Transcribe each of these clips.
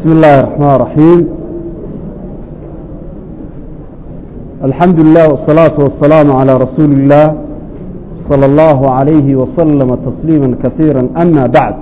بسم الله الرحمن الرحيم الحمد لله والصلاة والسلام على رسول الله صلى الله عليه وسلم تسليما كثيرا أما بعد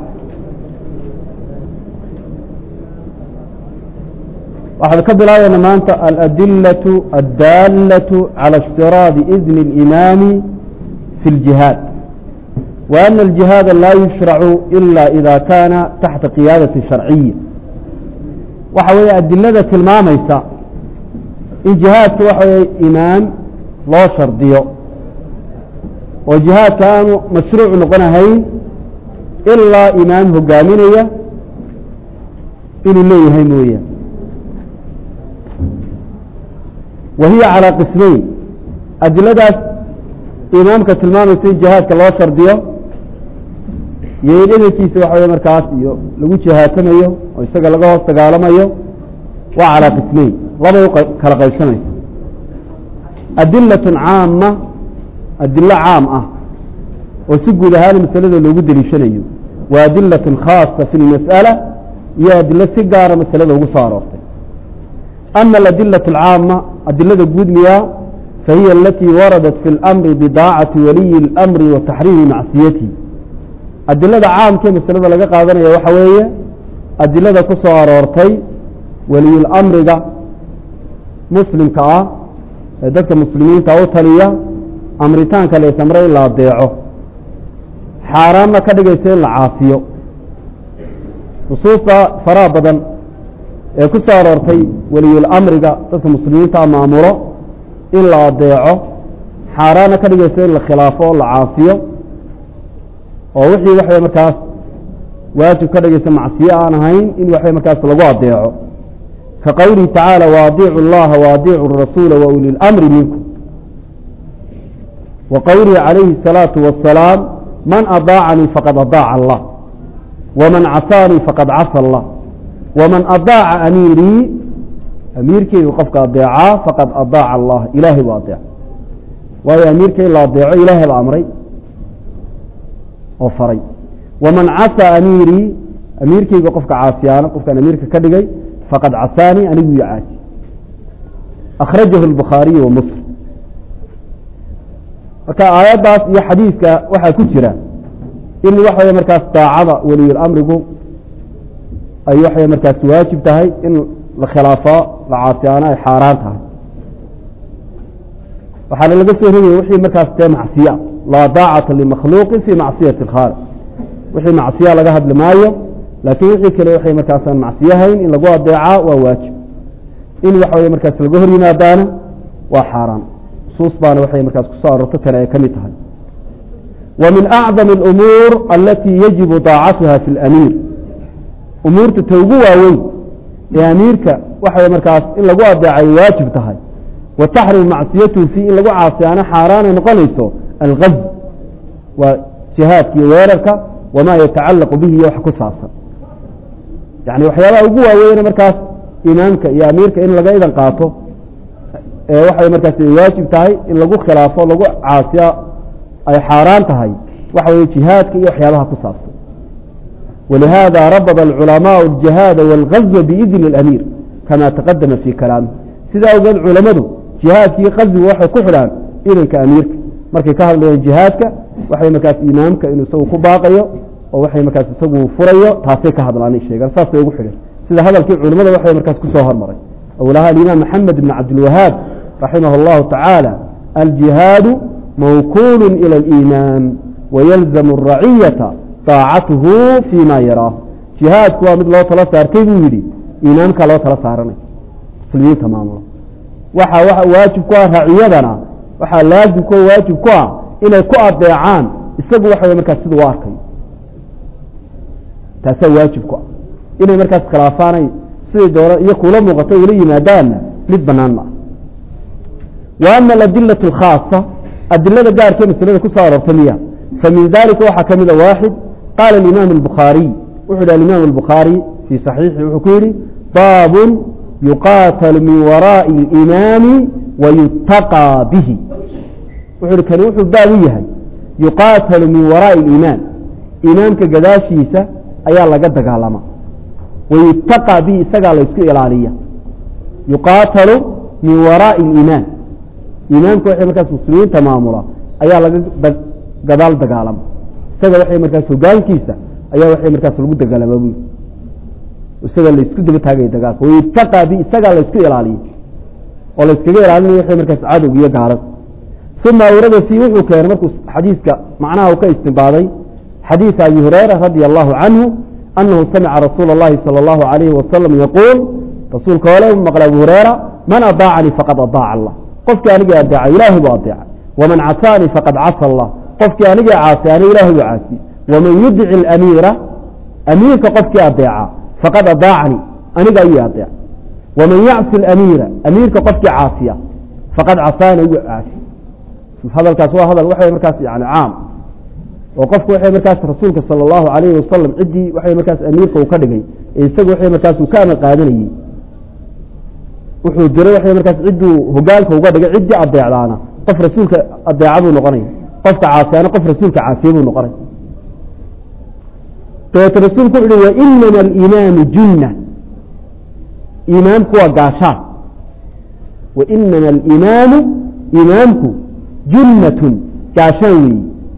waxaad ka bilaabeyna maanta aladilة الdaalة calى اshtirاadi إذن الإimaam في الجiهاad وأن الجiهاad laa يuشhرع إلا إذا kana taxta قiyaadaة شharciية waxa weeye adilada tilmaamaysa in jihaadka waxa weye imaam loo shardiyo oo jihaadka aanu mashruuc noqonahayn ilaa imaam hogaaminaya inuu leeyahay mooyaan wa hiya calىa qismayn adiladaas imaamka tilmaamaysa in jihaadka loo shardiyo iyo in edankiisa waxa wey markaas iyo lagu jihaatamayo oo isaga laga hoos dagaalamayo waa calىa qismayn labay kala qaybsamaysa adilaة caama adilo caam ah oo si guud ahaan masalada loogu deliishanayo wa adilaة khaasa fi اlmasأala iyo adilo si gaara masalada ugu soo aroortay ama aadilaة اcaama adilada guud miyaa fahiya alatii waradat fi اlأmri bidaacati waliyi اlأmri wa taxriimi macsiyati adilada caamkee masalada laga qaadanaya waxa weeye adilada ku soo aroortay weliyulamriga muslimka ah ee dadka muslimiinta u taliya amritaanka la isamre in la adeeco xaaraanna ka dhigaysa in la caasiyo nusuusta faraha badan ee ku soo aroortay weliyulamriga dadka muslimiinta maamulo in la adeeco xaaraanna ka dhigaysa in la khilaafo o la caasiyo oo wixii waxay markaas waajib ka dhigaysa macsiye aan ahayn in waxay markaas lagu adeeco ka qowlihi tacaala waadiicu اllaha waadiicu الrasuula wa uli اlamri minkum wa qowlihi calayhi الsalaaةu wasalaam man adaacanii faqad adaaca allah waman casaanii faqad casa allah waman adaaca amiirii amiirkeyga qofka adeecaa faqad adaaca allah ilaahay buu adeeca waayo amiirka in la adeeco ilaahay ba amray oo faray waman casaa amiirii amiirkeyga qofka caasiyaana qofkaan amiirka ka dhigay faqad casaanii anigu iyo caasi akhrajahu الbukhaariyu wa muslim marka aayaddaas iyo xadiidka waxaa ku jira in waxa wey markaas daacada weliyulamrigu ay waxay markaas waajib tahay in la khilaafo la caasiyaano ay xaaraan tahay waxaana laga soo rogaya wixii markaas dee macsiya laa daacata limakhluuqin fi macsiyati اkhaaliq wixii macsiya laga hadli maayo laakiin wixii kale waxay markaasaan macsiyahayn in lagu adeecaa waa waajib in waxa wey markaas laga hor yimaadaana waa xaaraan nusuus baana waxay markaas kusoo arorto tani ay ka mid tahay wa min acdam اlumuur alatii yajibu daacatuha fi اlamiir umuurta ta ugu waaweyn ee amiirka waxay markaas in lagu adeecay waajib tahay wa taxrim macsiyatuhu fi in lagu caasiyaano xaaraanay noqonayso algaz waa jihaadka iyo weerarka wamaa yatacalaqu bihi iyo wax ku saabsan yani waxyaabaha ugu waaweyne markaas imaamka iyo amiirka in laga idan qaato ee waxay markaas waajib tahay in lagu khilaafo lagu caasiya ay xaaraan tahay waxa weye jihaadka iyo waxyaabaha ku saabsan walihada rabada alculamaءu اjihaada wاlgazwa biidni اlamiir kama taqadama fi kalaamih sidaa ogeed culamadu jihaadka iyo qazwiga waxay ku xidhaan idanka amiirka markay ka hadlayaan jihaadka waxay markaas imaamka inuu isagu ku baaqayo oo waxay markaas isagu furayo taasay ka hadlaan sheegaan saasay ugu xidhan sida hadalkii culimada waxay markaas ku soo hormaray awlaha alimaam maxamed ibn cabdilwahaab raximah اllahu tacaala aljihaadu mawkulu ilى اliimaam wayalzamu الraciyata daacatuhu fi ma yaraahu jihaadku waa mid loo tala saartay buu yidhi imaamkaa loo tala saaranay muslimiinta maamulo waxa waajib ku ah raciyadana waxaa laazim ku waajib ku ah inay ku adeecaan isagu waxa wey markaas sida u arkayo taasaa waajib ku ah inay markaas khilaafaanay siday doona iyo kula muuqato ula yimaadaanna mid banaan ma ah wa ama aladila اkhaasa adilada gaarkee maslada ku soo aroortay miya famin dalika waxaa ka mida waaxid qaala imaam الbukhaariy wuxu yhi alimaam الbukhaarي fii صaxiixi wuxuu ku yihi baabun yuqaatalu min waraaءi اlimaami wayutaqىa bihi wuxu hi kani wuxuu baab u yahay yuqaatalu min waraaءi اliimaan imaamka gadaashiisa ayaa laga dagaalama wayutaqى bihi isagaa laysku ilaaliya yuqaatalu min waraaءi اliimaan iimaanka waxay markaas muslimiinta maamula ayaa laga gadaal dagaalama isaga waxay markaas hogaankiisa ayaa waxay markaas lagu dagaalama bu isaga laysku daba taagaya dagaalka wayutaqى bihi isagaa laysku ilaaliya oo layskaga ilaalinaya waxay markaas cadowg iyo gaalad uma awrada fii wuxuu keenay markuu xadiiska macnaha u ka istinbaaday xadiiث abi hurayra radي الlahu canhu anahu samica rasuul الlahi salى الlahu عalayhi wasalam yaquul rasuulka ole maqla abu hurayra man aطaacanii faqad aطaaca allah qofkii anigii adeeca ilahi buu adeeca waman casaanii faqad casa allah qofkii anigii caasay ani ilahi buu caasiye waman yudci اamiira amiirka qofkii adeeca faqad aطaacanii aniga ayuu adeeca waman yacsi اamiira amiirka qofkii caasiya faqad casaani igu caasiy hadalkaas waa hadal waxa markaas yani caam oo qofku waxay markaas rasuulka salى الlahu alayhi wasalam ciddii waxay markaas amiirka uu ka dhigay ee isaga waxay markaas uu ka amar qaadanayey wuxuu diray waxay markaas cidduu hogaanka uga dhigay ciddii adeecdaana qof rasuulka adeeca buu noqonaya qofka caasiyaana qof rasuulka caasiye buu noqonaya dabeete rasuulku wuxu uhi wainama aliimaanu junna iimaanku waa gaashaan wainama aliimaanu iimaanku junnatun gaashaan weeyi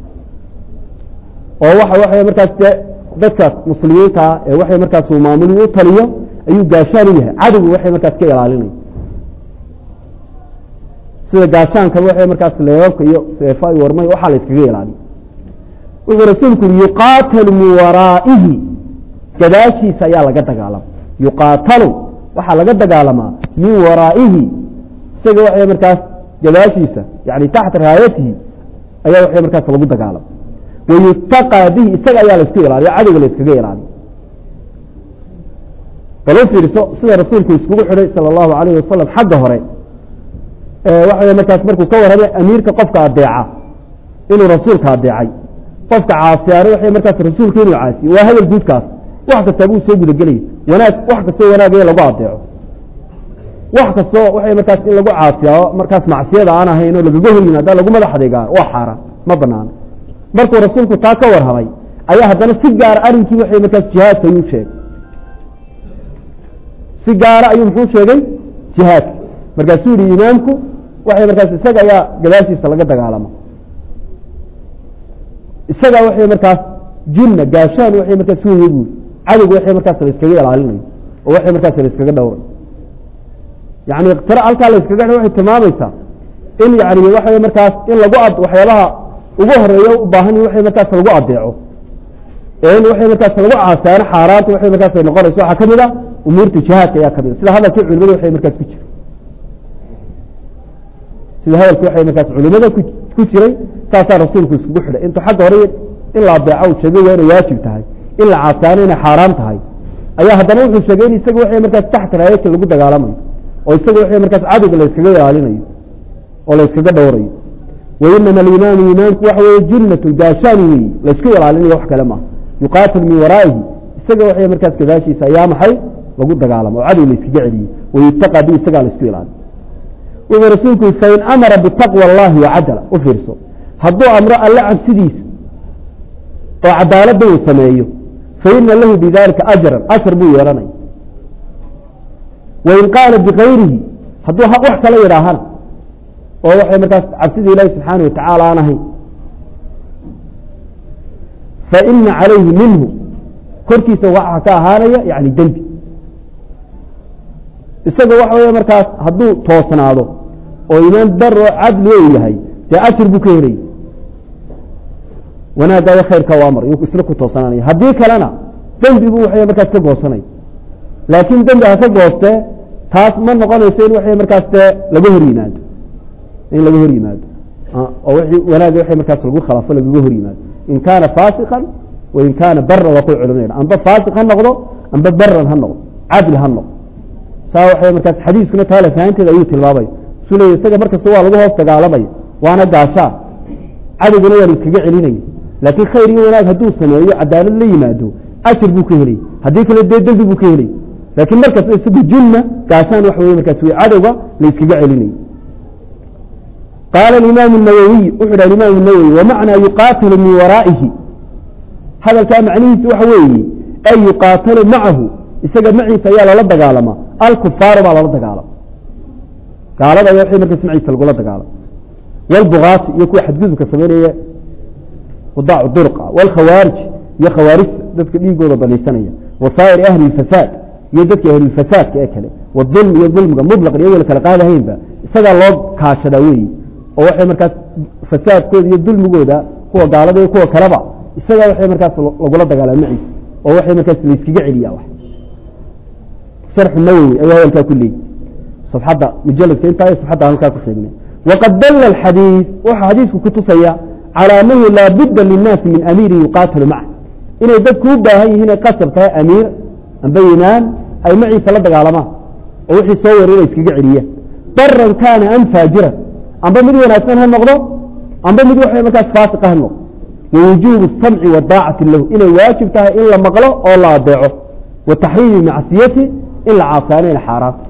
oo waxa waxay markaas de dadka muslimiintaa ee waxay markaas uu maamuli u taliyo ayuu gaashaan u yahay cadowgu waxay markaas ka ilaalinaya sida gaashaankaba waxay markaas leebabka iyo seefa iyo warmay waxaa la iskaga ilaaliya wuxuu rasuulku yuri yuqaatalu min waraa'ihi gadaashiisa ayaa laga dagaalama yuqaatalu waxaa laga dagaalamaa min waraa'ihi isaga waxay markaas gadaashiisa yani taxta raayatihi ayaa waxay markaas lagu dagaalama wayutaqى bihi isaga ayaa laisku ilaaliya cadowga la iskaga ilaaliya bal u fiirso sida rasuulku iskugu xidhay salى الlahu alayh wasalam xagga hore waxa markaas markuu ka warramay amiirka qofka adeeca inuu rasuulka adeecay qofka caasiyaano waxay markaas rasuulka inuu caasiye waa hadal guudkaas wax kasta buu soo gudagelaya wanaag wax kastoo wanaagaya lagu adeeco wax kastoo waxay markaas in lagu caasiyaa markaas macsiyada aan ahayn oo lagaga hor yimaada lagu madax adeegaa waa xaaraan ma banaano markuu rasuulku taa ka warramay ayaa haddana si gaara arrinkii waxay markaas jihaadka ayuu sheegay si gaara ayuu muxuu sheegay jihaadka markaasuu yihi imaamku waxay markaas isaga ayaa gadaashiisa laga dagaalama isaga waxay markaas junna gaashaan waxay markaas weye buuri cadowga waxay markaas la iskaga ilaalinayo oo waxay markaas la iskaga dhowray yani iktira halkaa la iskaga waxay tilmaamaysaa in yani waxay markaas in lagu ad waxyaabaha ugu horeeyo u baahan waxay markaas lagu adeeco in waxay markaas lagu caasaano xaaraanta waxay markaas ay noqonayso waxaa kamid a umuurta jihaadka ayaa kamid a sida hadalkii culimada waxay markaas ku jira sida hadalkii waxay markaas culimada ku jiray saasaa rasuulku iskugu xidhay intuu xagga hore in la adeeco uu sheegay waa inay waajib tahay in la caasaano inay xaaraan tahay ayaa haddana wuxuu sheegay in isaga waxay markaas taxta raayadka lagu dagaalamayo oo isaga waxay markaas cadowga la iskaga ilaalinayo oo la iskaga dhowrayo wainama alimaanu imaanku waxa weeye junnatu gaashaan weeye laysku ilaalinayo wax kale maaha yuqaatil min waraa'ihi isaga waxay markaas gadaashiisa ayaa maxay lagu dagaalamo oo cadow la iskaga celiyey wayutaqaa bi isagaa la isku ilaaliyo wuxuu rasuulku yii fain amara bitaqwa allahi wacadala u fiirso hadduu amro alle cabsidiisa oo cadaaladda uu sameeyo faina lahu bidalika ajran ajar buu yeelanaya wain qaala bikayrihi hadduu wax kala yidhaahana oo waxay markaas cabsida ilaahi subxaana watacaala aan ahayn faina calayhi minhu korkiisa waxaa ka ahaanaya yani dembi isaga waxa wey markaas hadduu toosnaado oo imaan daro cadli u yahay dee ajar buu ka helaya wanaagaayo khayrka waa mar isna ku toosnaanaya haddii kalena dembi buu waxay markaas ka goosanaya laakiin dembi ha ka goostee taas ma noqonayso in waxay markaas dee laga hor yimaado in laga hor yimaado oo wanaaga waxay markaas lagu khilaafo lagaga hor yimaado in kaana faasikan wain kaana baran waa kuwa culimadeen amba faasiq ha noqdo amba baran ha noqdo cadli ha noqdo saa waxay markaas xadiiskuna taala fahanteeda ayuu tilmaamaya su leey isaga markasta waa lagu hoos dagaalamaya waana gaashaa cadowguna waa la iskaga celinaya laakiin khayr iyo wanaag hadduu sameeyo cadaalad la yimaado ajar buu ka helay haddii kale dee dembi buu ka helay laakiin markaas isagu junna gaashaan waxa wey markaas w cadowga la iskaga celinaya qaala imaam nawowiy wuxu ha imaam nawowi wamacnaa yuqaatilu min waraa'ihi hadalkaa macnihiisi waxa weeye ay yuqaatalu macahu isaga maciisa ayaa lala dagaalama alkufaaru baa lala dagaalama gaalada ayaa wixii markaas maciisa lagula dagaalama walbugaati iyo kuwa xadgudubka samaynaya wadaacu durqa walkhawaarij iyo khawaarij dadka dhiigooda banaysanaya wasaa'ir ahli lfasaad iyo dadka ahlulfasaadka ee kale wadulm iyo dulmiga mutlaqan iyagoo la kala qaadahaynba isagaa loo kaashadaa weyi oo waxay markaas fasaadkooda iyo dulmigooda kuwa gaalada iyo kuwa kaleba isagaa waxay markaas lagula dagaalama maciisa oo waxay markaas layskaga celiya wax sharxu nawowi ayaa hadalkaa ku leeyi safxadda mujaladka intaa iyo safxadda halkaa ku sheegnay waqad dalla alxadiid waxaa xadiisku ku tusaya calaa anahu laa budda linnaasi min amiirin yuqaatilu maca inay dadku u baahan yihiin ay qasab tahay amiir amba imaam ay maciisa la dagaalamaan oo wixii soo waray inay iskaga celiyaan baran kaana am faajiran amba mid wanaagsan ha noqdo amba mid waxay markaas faasiqa ha noqdo wawujuubu الsamci wadaacati lahu inay waajib tahay in la maqlo oo la adeeco wa taxriimi macsiyati in la caasaanayna xaaraanta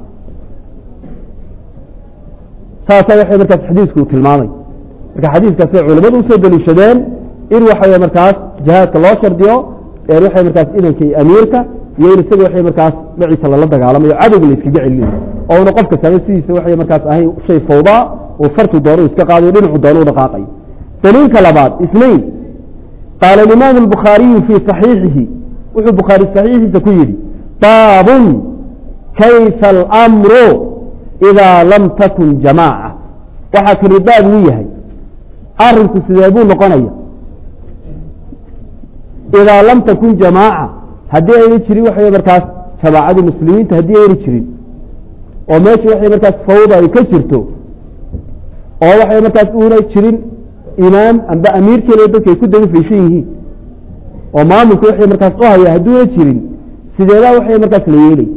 saasaa waxay markaas xadiisku uu tilmaamay marka xadiiskaasay culamadu usoo daliishadeen in waxa markaas jihaadka loo shardiyo waxay markaas idanka iyo amiirka iyo in isaga waxay markaas maciisa lala dagaalamayo cadowga la iskaga celinayo oo una qofka saame sidiisa waxay markaas ahayn shay fawdaa uu fartu doono u iska qaadayo dhinacu doono u dhaqaaqayo daliilka labaad isnayn qaala imaamu الbukhaariyu fii صaxiixihi wuxuu bukhaari صaxiixiisa ku yidhi baabun kayfa اlamru idaa lam takun jamaaca waxaa kani baab uu yahay arinku sidee buu noqonaya idaa lam takun jamaaca haddii ayna jirin waxay markaas jamaacadii muslimiinta haddii ayna jirin oo meesha waxay markaas fawda ay ka jirto oo waxay markaas una jirin imaam amba amiirkeena dadka ay ku daba fayshan yihiin oo maamulka waxay markaas u haya hadduuna jirin sideedaa waxay markaas la yeelay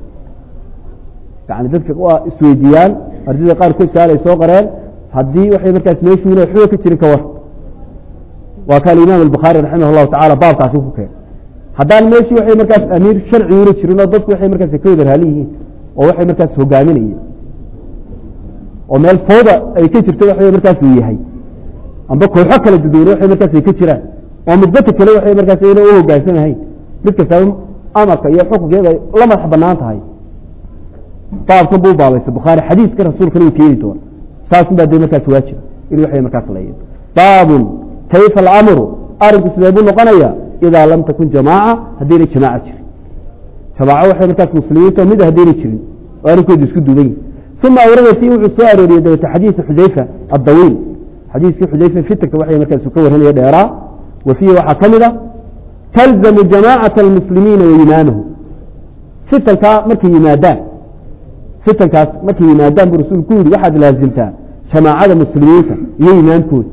yani dadka waa isweydiiyaan ardayda qaarkood saal ay soo qareen haddii waxay markaas meeshuuna waxba ka jirin ka war waa ka alimaam albukhaari raximah allahu tacala baabkaasi ku keen haddaan meeshii waxay markaas amiir sharciguna jirin oo dadku waxay markaas ka wada raali yihiin oo waxay markaas hogaaminayeen oo meel fooda ay ka jirto waxay markaas uu yahay amba kooxo kala duduwan waxay markaas ay ka jiraan oo midbata kale waxay markaas ayna u hogaansanahayn mid kastaba amarka iyo xukunkeeda ay la madax banaan tahay baabkan buu baabaysa bukhaari xadiiska rasuulkana uu keeni doona saasun baa dee markaas waajiba in waxay markaas layen baabun kayfa alamru arinku sidee buu noqonaya idaa lam takun jamaaca haddayna jamaaca jirin jamaaco waxay markaas muslimiinta mid haddayna jirin oo arrinkoodu isku duuban yihin uma awrada fi wuxuu soo arooriyey dabete xadiisa xudayfa addawiil xadiiskii xudayfa fitanka waxay markaas ka warramaya dheeraa wa fiihi waxaa ka mid a talzamu jamaacata almuslimiina wa imaamahu fitankaa markay yimaadaan fitankaas markay yimaadaan buu rasuulku ku yihi waxaad laasimtaa jamaacada muslimiinta iyo imaamkooda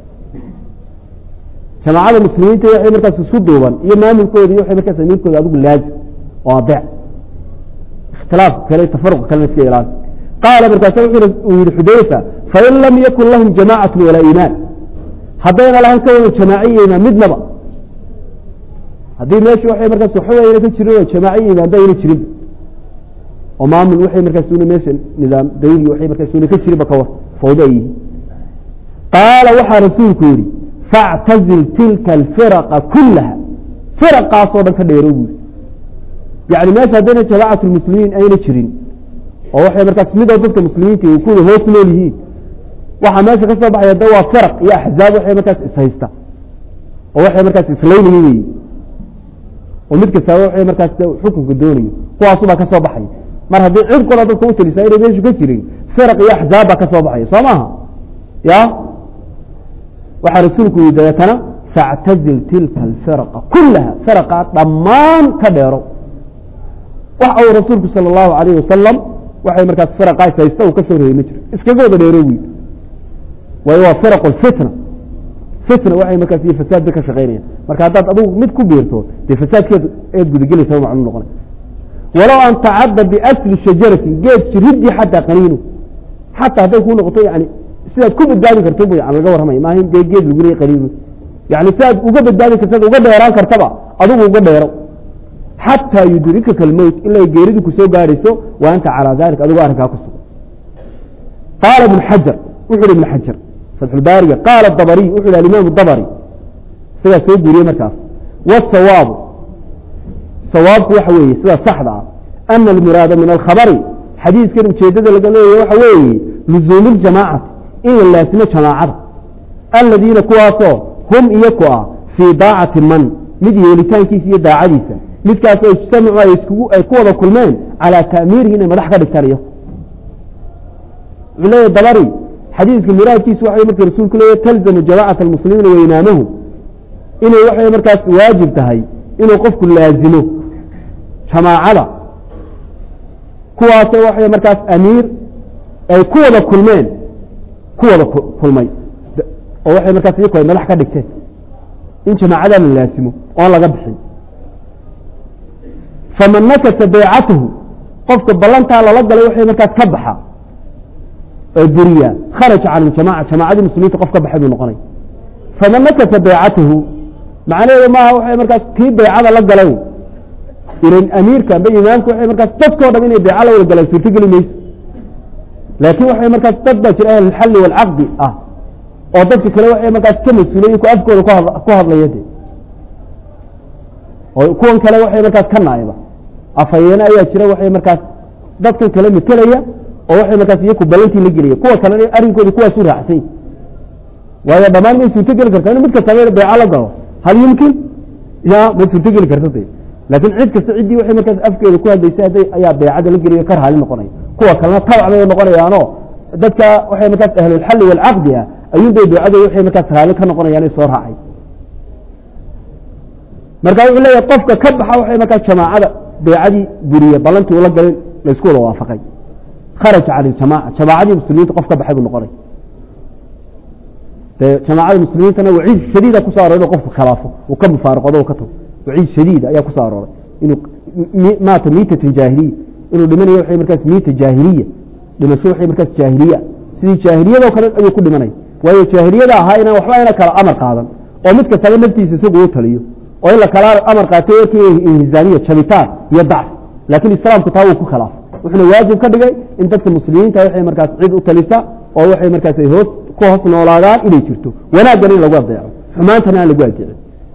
jamaacada muslimiinta waxay markaas isku duuban iyo maamulkooda iyo waxay markaas amiirkooda adigu laazim oo adeec ikhtilaafka kale tafaruqa kalena iska ilaali qaala markaasa uu yihi xudayfa fain lam yakun lahum jamaacatu walaa imaan haddayna lahayn ka wada jamaace iyo imaan midnaba haddii meesha waxay markaas waxba ayna ka jirin oo jamaace iyo imaan ba ayna jirin oo maamul waxay markaas una meesha nidaam dawli waxay markaas una ka jirinba ka war fawdo ay yihiin qaala waxaa rasuulku yihi factazil tilka alfiraqa kullaha firaqaasoo dhan ka dheero buuri yani meesha haddayna jamaacat lmuslimiin ayna jirin oo waxay markaas midoo dadka muslimiinta ay kuwada hoos nool yihiin waxaa meesha ka soo baxaya da waa firaq iyo axzaab waxay markaas ishaysta oo waxay markaas islaynayo weyi oo mid kastaaba waxay markaas xukunka doonayo kuwaasubaa ka soo baxaya mar haddii cid qola dadka u talisaa inay meeshu ka jirin firaq iyo axzaab baa ka soo baxaya soo maaha ya waxaa rasuulku yihi dabeetana factazil tilka alfiraqa kullaha firaqa dhammaan ka dheero waxa uu rasuulku sala allahu alayh wasalam waxay markaas firaqaas haysta uu ka soo reeyey ma jiro iskaga wada dheero wi waayo waa firaq fitna fitna waxay markaas iyo fasaad bay ka shaqeynayaan marka haddaad adigu mid ku biirto dee fasaadkeed eed gudagelaysa macnu noqonay walow an tacadda biasli shajarati geed jiridii xataa qaniinu xataa hadday kuu noqoto yani sidaad ku badbaadi karto bu yan laga warramaya maaha in dee geed lagu leey qaniinu yani sidaad uga badbaadi kartaad uga dheeraan kartaba adigu uga dheero xatىa yudrikaka اlmowt ilaa geeridu ku soo gaadhayso wa anta calىa dalik adigoo arrinkaa ku sugan qaala ibn xajar wuxu uhi ibn xajar fatxulbaariga qaala dabariy wuxu hi alimaam dabri isagaa soo guuriyey markaas wsawaabu sawaabku waxa weeye sida saxda ah ana almuraada min alkhabari xadiiskan ujeedada laga leeyahy waxa weeye luzuumi ljamaacati in la laasimo jamaacada aladiina kuwaasoo hum iyaku ah fii daacati man mid yeelitaankiisa iyo daacadiisa midkaasoo ijtamacu ay iskugu ay ku wada kulmeen calaa ta'miirihi inay madax ka dhigtaan iyaku wuxuu leeyahy dabari xadiiska muraadkiisu waxa marka rasuulku leeyahy talzamu jamaacata almuslimiina wa imaamahum inay waxay markaas waajib tahay inuu qofku laazimo jamaacada kuwaasoo waxay markaas amiir ay ku wada kulmeen ku wada kulmay oo waxay markaas iyaku ay madax ka dhigteen in jamaacadaa la laasimo oon laga bixin faman nakasa baycatahu qofka ballantaa lala galay waxay markaas ka baxa oo buriyaa kharaja can iljamaca jamaacadii muslimiinta qof ka baxay buu noqonay faman nakasa baycatahu macnaheedu maaha waxay markaas kii baycada la galay ilan amiirka amba imaamka waxay markaas dadkoo dham inay bayca la wada galaan suurtogeli mayso laakiin waxay markaas dad baa jira ahlulxalli waalcaqdi ah oo dadka kale waxay markaas ka mas-uulay ku afkooda ku hadlaya de oo kuwan kale waxay markaas ka naaiba afhayeene ayaa jira waxay markaas dadkan kale metelaya oo waxay markaas iyaku balantii la gelaya kuwa kalena arrinkoodi kuwaasu raacsany waayo dhammaan may suurtogeli kartaa inu mid kastaba bayca la galo hal yumkin ya ma suurtogeli karta de laakiin cid kasta ciddii waxay markaas afkeeda ku hadlaysay hadday ayaa baycada la geliyo ka raali noqonaya kuwa kalena tabac bay noqonayaano dadka waxay markaas ahlulxalli waalcaqdi ah ayuun bay baycada waxay markaas raali ka noqonayaan soo raacay marka wuxuu leeyahay qofka ka baxa waxay markaas jamaacada baycadii buriye ballantii ula galay laysku wada waafaqay kharaja can iljamaca jamaacadii muslimiinta qof ka baxay buu noqonay de jamaacada muslimiintana waciid shadiida kusoo arooray inu qofku khilaafo uu ka mufaaraqoodo ka tago waciid shadiid ayaa kusoo arooray inuu maata miitatan jaahiliya inuu dhimanayo waxay markaas miita jaahiliya dhimasho waxay markaas jaahiliya sidii jaahiliyadoo kale ayuu ku dhimanaya waayo jaahiliyada ahaa inaan waxba ayna kala amar qaadan oo mid kastaba naftiisa isagu u taliyo oo in la kala amar qaatay warkii inhizaamiya jabitaan iyo dacf laakiin islaamku taa wuu ku khilaafay wuxuuna waajib ka dhigay in dadka muslimiinta waxay markaas cid u talisa oo waxay markaas ay hoos ku hoos noolaadaan inay jirto wanaaggan in lagu adeeco xumaantana aan lagu adeecin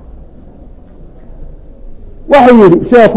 waxau yihi sheekhu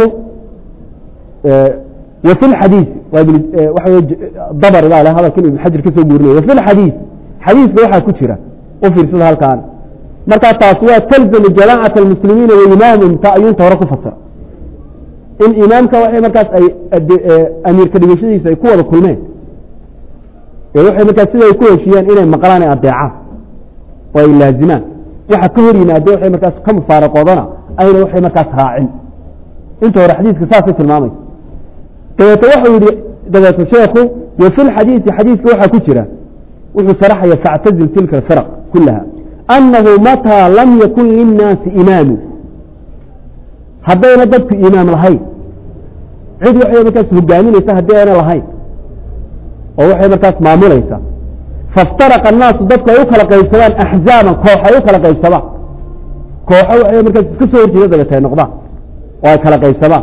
وفي الحديث dbr baa hadalka ibn xajar ka soo guurinay وفي الحadيiث xadiiska waxaa ku jira u fiirsada halkaan markaa taas waa تlزم جamاعaة المسلimiina وimaamhum ta ayuunta hore ku fasira in imaamka waxay markaas ay amiirka dhigashadiisa ay ku wada kulmeen ee waxay markaas sida ay ku heshiyeen inay maqlaan ay adeecaan oo ay laazimaan waxa ka hor yimaade waxay markaas ka mufaaraqoodana ayna waxay markaas raacin inta hore xadiiska saasay tilmaamaysa dabeete waxau yihi dabeete sheekhu wa fi lxadiisi xadiiska waxaa ku jira wuxuu sharaxaya factazil tilka alfiraq kulaha annahu mataa lam yakun linnaasi imaamu haddayna dadku imaam lahayn cid waxay markaas hogaaminaysa haddii ayna lahayn oo waxay markaas maamulaysa faاftaraqa الnaasu dadku ay u kala qaybsadaan axzaaban koox ay u kala qaybsadaan kooxo waxay markaas iska soo horjeeda dabeete ay noqdaan oo ay kala qaybsadaan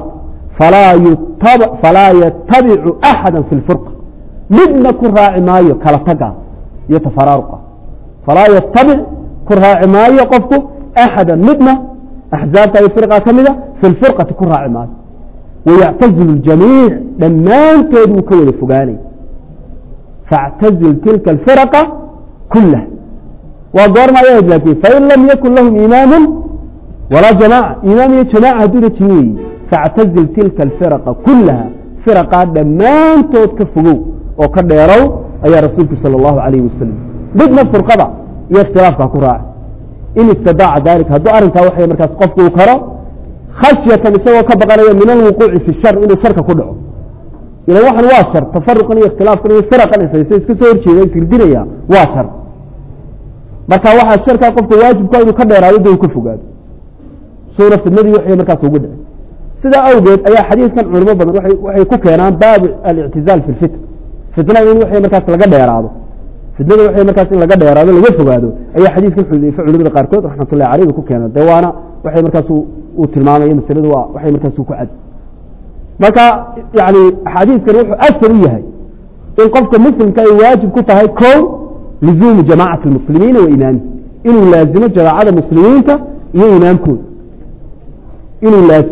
falaa yatabicu axada fi اlfirqa midna ku raaci maayo kala taga iyo tafaraaruqa falaa yatabic ku raaci maayo qofku axada midna axzaabta iyo firqa ka mida fi lfirqati ku raaci maayo wayactazilu اljamiic dhammaantood wuu ka wada fogaanay faاctazil tilka alfiraqa kulah waa goorma ay ahayd laakiin fain lam yakun lahum imaamu walaa jamaaca imaam iyo jamaaca hadduuna jirin weyi faاctazil tilka alfiraqa kulaha firaqaa dhammaantood ka fogow oo ka dheerow ayaa rasuulku salى اllahu alayh wasalam midna furqada iyo ikhtilaafka ku raaca in istadaaca dalika hadduu arrinkaa waxay markaas qofku uu karo khashyatan isagoo ka baqanaya min alwuquuci fi shar inuu sharka ku dhaco ilan waxan waa shar tafaruqan iyo ikhtilaafkan iyo firaqan ishaysa iska soo horjeeda isridinaya waa shar marka waxaa sharkaa qofka waajibka inuu ka dheeraado da uu ka fogaado suuna fidnadii waxay markaas ugu dhicin sidaa awgeed ayaa xadiidkan culimo badan waxay ku keenaan baabu alictizaal fi lfitn fitnada in waxay markaas laga dheeraado fitnada waxay markaas in laga dheeraado laga fogaado ayaa xadiiskan xudayfe culimada qaarkood raxmatullahi caleyh ba ku keenaan dee waana waxay markaas uu tilmaamaya masaladu waa waxay markaas ku cad marka yani axaadiiskan wuxuu asal u yahay in qofka muslimka ay waajib ku tahay ko lizuumu jamaacati اlmuslimiina wa imaami inuu laazimo jamaacada muslimiinta iyo imaamkooda inuu laazimo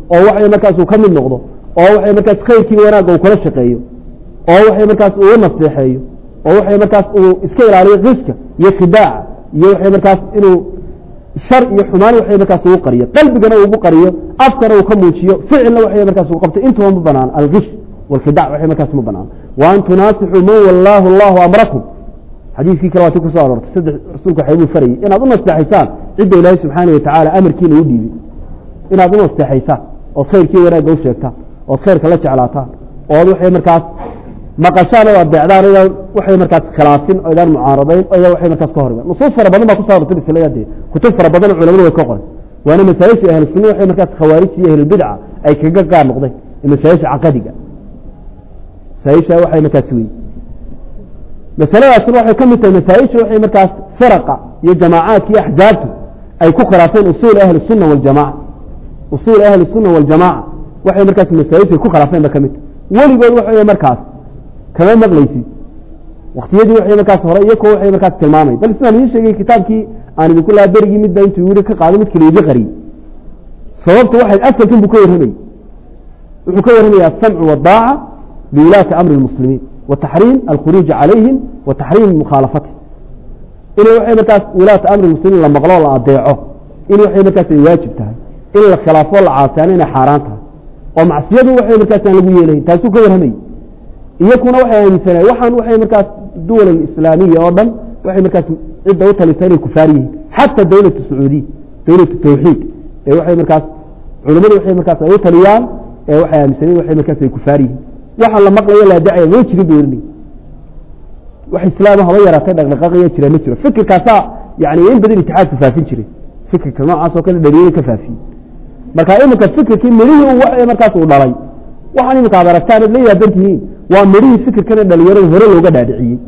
oo waxay markaas uu ka mid noqdo oo waxay markaas khayrkii wanaagga uu kala shaqeeyo oo waxay markaas uu nasteexeeyo oo waxay markaas uu iska ilaaliyo qiska iyo khidaaca iyo waxay markaas inuu shar iyo xumaan waxay markaas ugu qariyo qalbigana uu ugu qariyo afkana uu ka muujiyo ficilna waxay markaas uu qabto intuba ma banaan algish walkhidac waxay markaas ma banaan wa an tunaasixuu man wallaahu allahu amrakum xadiiskii kale waati kusoo aroortay saddex rasuulku waxay buu farayay inaad u nasteexaysaan cidda ilaahay subxaana wa tacaala amarkiina u dhiibay inaad u nasteexaysaan ood khayrkii wanaagga u sheegtaan ood khayrka la jeclaataan ood waxay markaas maqashaan oo adeecdaan idaan waxay markaas khilaafin oo idaan mucaaradayn oo idaan waxay markaas ka hor nusuus fara badan baa ku soo arortay masalada dee kutub fara badan oo culamadu way ka qoray waana masaa'isha ahlu sunna waxay markaas khawaarij iyo ahlulbidca ay kaga gaar noqdeen masaa'isha caqadiga masaa'isha waxay markaas weyi masaladaasuna waxay ka mid tahay masaa'isha waxay markaas firaqa iyo jamaacaadka iyo axzaabtu ay ku khilaafeen usuul ahli sunna waljamaca usuul ahli sunna waljamaca waxay markaas masaa'isha ay ku khilaafeen ba ka mid tahay weligood waxa markaas kama maqlaysid waktiyadii waxay markaas hore iyo kuwa waxay markaas tilmaamay bal sidaan idiin sheegay kitaabkii aan idinku lahaa berigii midba intuu yiri ka qaaday mid kale iga qariyey sababta waxay asalkan buu ka warramayey wuxuu ka warramaya asamcu waddaaca biwulaati amri lmuslimiin wa taxriim alkhuruuji calayhim wa taxriim mukhaalafati inay waxay markaas wulaata amri muslimiin la maqlo la adeeco in waxay markaas ay waajib tahay in la khilaafo la caasiyaano inay xaaraan tahay oo macsiyadu waxay markaas aan lagu yeelayn taasuu ka warramayey iyakuna waxay aaminsaneen waxaan waxay markaas duwal islaamiya oo dhan waxay markaas cidda u talisa inay kufaar yihiin xata dawlatu sacuudiya dawlatu tawxiid ee waxay markaas culimadu waxay markaas ay u taliyaan ee waxay aaminsaneen waxay markaas ay kufaar yihiin waxaan la maqlayo la dacaya ma jirin buu oranay wax islaam haba yaraatay dhaqdhaqaaqaya jira ma jiro fikirkaasaa yani in badan itixaadku faafin jiray fikirka noocaas oo kale dhaliyay ka faafiyey marka iminka fikirkii midhihii u markaas uu dhalay waxaan iminka ad aragtaan ad la yaaban tihiin waa midhihii fikirkana dhalinyarada hore looga dhaadhiciyey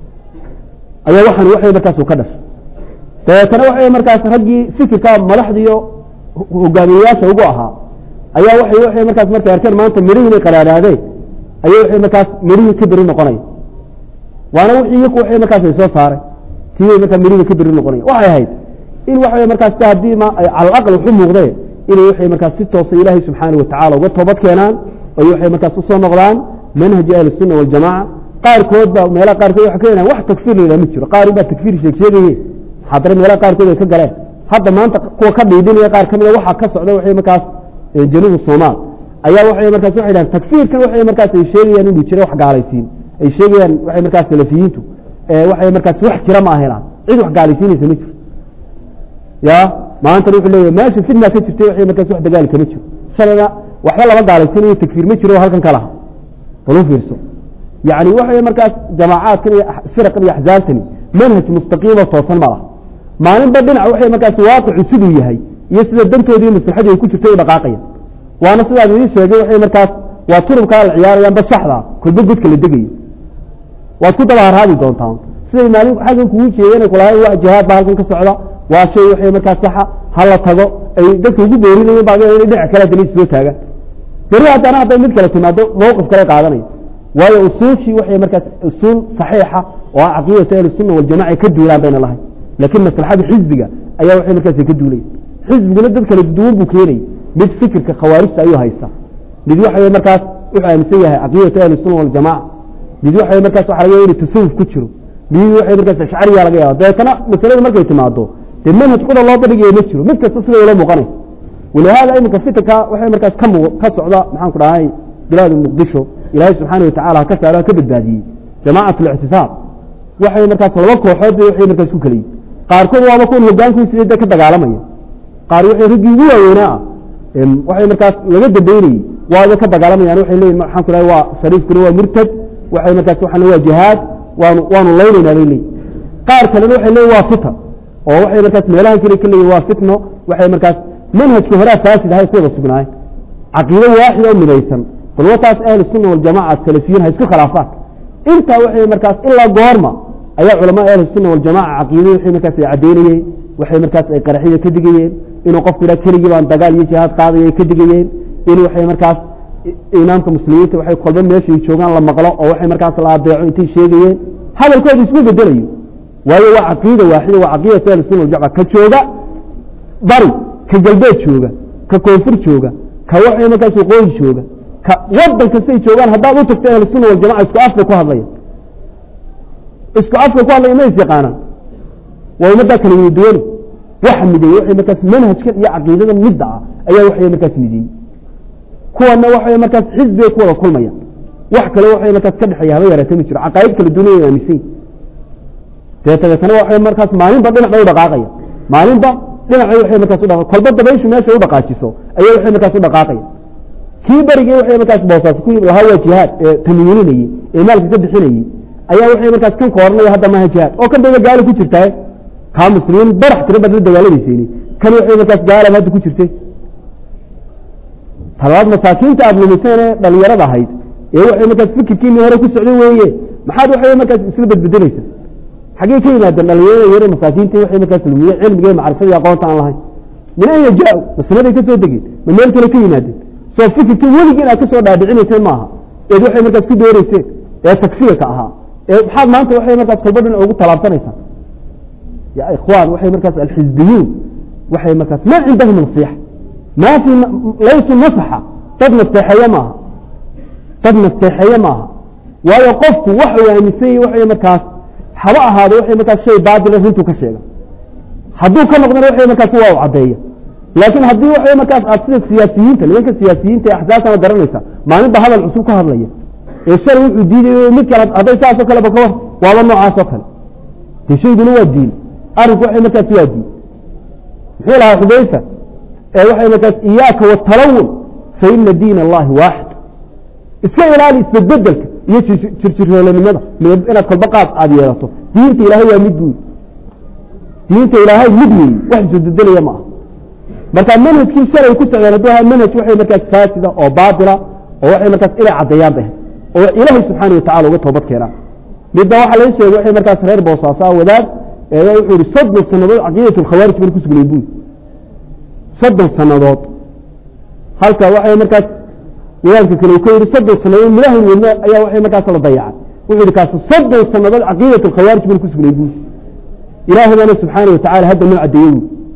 ayaa waxaan waxay markaas ka dhashay dabeetana waxay markaas raggii fikirka madaxdiiyo hogaamiyeyaasha ugu ahaa ayaa waxay waxay markaas markay arkeen maanta midhihii inay qaraadhaadeen ayay waxay markaas midhihii ka beri noqonaya waana wixii iyaku waxay markaas ay soo saaray tiibay markaa midhihii ka beri noqonaya waxay ahayd in waxay markaas haddii ma ay cala aqal waxu muuqdeen inay waxay markaas si toosa ilaahay subxaana watacala uga toobad keenaan oy waxay markaas usoo noqdaan manhaji ahli الsuna waljamaca qaarkood ba meelaha qaarkood waa ka helaan wax takfir la ma jiro qaar baa takfir sheeg sheegaye haddana meelaha qaarkood ay ka galeen hadda maanta kuwa ka dhiidinaya qaar kamida waxa ka socda waxay markaas januub somaal ayaa waxay markaas waxay dhahan takfiirkan waxay markaas ay sheegayaan inuu jira wax gaalaysiin ay sheegayaan waxay markaas salafiyiintu waxay markaas wax jira ma ahelaan cid wax gaalaysiinaysa ma jiro ya maantana wuxuu leeyahay meesha fitna ka jirtay waxay markaas wax dagaal kama jiro shalayna waxba laba gaalaysiinayo takfiir ma jiro halkan ka laha bal u fiirso yani waxay markaas jamaacaadkan iyo firaqan iyo axzaabtani manhaj mustaqiimo toosan ma laha maalinba dhinac waxay markaas waaqicu siduu yahay iyo sida dantoodii maslaxadii ay ku jirto u dhaqaaqaya waana sidaad idin sheegay waxay markaas waa turubkaa la ciyaarayaan ba shaxda kolba godka la degayo waad ku daba harhaadi doontaan siday maalin xaggan kugu jeedeen kulahayn waa jihaad ba halkan ka socda waa shay waxay markaas saxa hala tago ay dadka ugu boorinayen ba inay dhinac kale haddana soo taagaan beri haddana hadday mid kale timaado mawqif kale qaadanaya waayo usuushii waxay markaas usuul saxiixa oo ah caqiidatu ahli sunna waljamaca ka duulaan bayna lahayn laakiin maslaxada xisbiga ayaa waxay markaas ka duulaya xisbiguna dad kala duwan buu keenayay mid fikirka khawaarijta ayuu haysta mid waxay markaas wuxuu aaminsan yahay caqiidatu ahli sunna waljamaca mid waxay markaas waxa laga yahay tasawuf ku jiro mid waxay markaas ashcariya laga yaaba dabeetana masalada markay timaado dee manhaj quda loo bandhigayo ma jiro mid kasta sida ula muuqanaysa walihaada iminka fitanka waxay markaas ka mu ka socda maxaan ku dhahay bilaad muqdisho ilaahay subxaana watacala ha ka saaro ha ka badbaadiyey jamacat lictisaab waxay markaas laba kooxood bay waxay markaas ku keliyin qaarkood waaba kuwan hogaankiisa de ka dagaalamaya qaar waxay raggii ugu waaweynaa ah waxay markaas laga dambeynayey waaba ka dagaalamayaan waxay leeyihin maxaan ku dhahay waa shariifkuna waa murtad waxay markaas waxaan waa jihaad waanu waanu laynaynaa bay leeyihin qaar kalena waxay leeyihin waa fitan oo waxay markaas meelahan kale ka leeyihin waa fitno waxay markaas manhajka horaa faasid ahay ku wada sugnaayeen caqiido waaxid oo midaysan bal wataas ahlu sunna waljamaca salafiyiin ha isku khilaafaan intaa waxay markaas ilaa goorma ayaa culamaa ahlu sunna waljamaca caqiido waxay markaas ay caddeynayeen waxay markaas ay qaraxyada ka digayeen inuu qofku idhaa keligii baan dagaal iyo jihaad qaadaya ay ka digayeen in waxay markaas imaamka muslimiinta waxay kolba meeshay joogaan la maqlo oo waxay markaas la adeeco intay sheegayeen hadalkooda isma bedelayo waayo waa caqiida waaxida waa caqiidatu ahli sunna waljamaca ka jooga bari ka galbeed jooga ka koonfur jooga ka waxay markaas waqooyi jooga ka wadan kastay joogaan haddaad u tagto ahlusunna waljamaca isku afka ku hadlaya isku afka ku hadlaya ma is yaqaanaan waa ummaddaa kala wada duwani waxa mideeyey waxay markaas manhajkan iyo caqiidadan midda ah ayaa waxay markaas mideeyey kuwana waxay markaas xisbigay ku wada kulmayaan wax kale waxay markaas ka dhexeeya haba yaraata ma jiro caqaa'id kala duwan ay aaminsan yihin dee dabeetana waxay markaas maalinba dhinac bay u dhaqaaqaya maalinba dhinacay waxay markaas u dhaqa kolba dabayshu meeshay u dhaqaajiso ayay waxay markaas u dhaqaaqaya kii berigii waxay markaas boosaas ku lahaa waa jihaad ee tamyiininayey ee maalka ka bixinayey ayaa waxay markaas kan kooranaya hadda maaha jihaad oo kan bayba gaalo ku jirtaa kaa muslimiin barax tira baad la dagaalamaysayni kan waxay markaas gaalaba hadda ku jirtay talabaad masaakiinta aada lumiseen ee dhalinyarada ahayd ee waxay markaas fikirkiini hore ku socday weeye maxaad waxay markaas isla bedbedelaysa xaggey ka yimaadeen dhalinyarada yare masaakiinta waxay markaas lumiye cilmiga macrifadii aqoonta aan lahayn min an yajaa masnaday ka soo degeen ma meel kale ka yimaadeen soo fikirkii weligii inaad ka soo dhaadhicinayseen maaha eed waxay markaas ku dooreyseen ee takfirka ahaa ee maxaad maanta waxay markaas kolba dhinac ugu talaabsanaysaa ya ikhwaan waxay markaas alxizbiyuun waxay markaas ma cindahum nasiixa ma fi laysu nasaxa dad nasteexeeye maaha dad nasteexeeye maaha waayo qofku waxa uu aaminsan yahy waxay markaas haba ahaado waxay markaas shay baatila runtuu ka sheega hadduu ka noqdana waxay markaas waa u caddeeya laakiin haddii waxay markaas aad sida siyaasiyiinta nimanka siyaasiyiinta ee axsaabtana garanaysa maalinba hadal cusub ka hadlaya ee shalay wuxuu diiday mid kale hadday saasoo kaleba ka war waaba noocaas oo kale dee shayguna waa diin arrinku waxay markaas waa diin muxuu lahaa xudayfa ee waxay markaas iyaaka watalawun fa ina diin allahi waaxid iska ilaali isbedbedelka iyo jirjiroolanimada inaad kolba qaad aada yeelato diinta ilaahay waa mid buy diinta ilaahay mid weeye wax isbedbedelaya ma aha marka manhajkii shalay ku socdeen hadduu ahaa manhaj waxay markaas faasida oo baatila oo waxay markaas inay caddeeyaan bay oo ilaahay subxaana watacala uga toobad keenaan midba waxaa laga sheegay waxay markaas reer boosaaso ah wadaad eeyaa wuxuu yihi soddon sannadood caqiidat alkhawaarij baan ku sugnay buy soddon sannadood halka waxay markaas wadaadka kale ku yihi soddon sannadood milahan wadna ayaa waxay markaas la dayacay wuxuu yihi kaas soddon sannadood caqiidat alkhawaarij baan ku sugnay buy ilaahay baana subxaana watacala hadda noo caddeeyey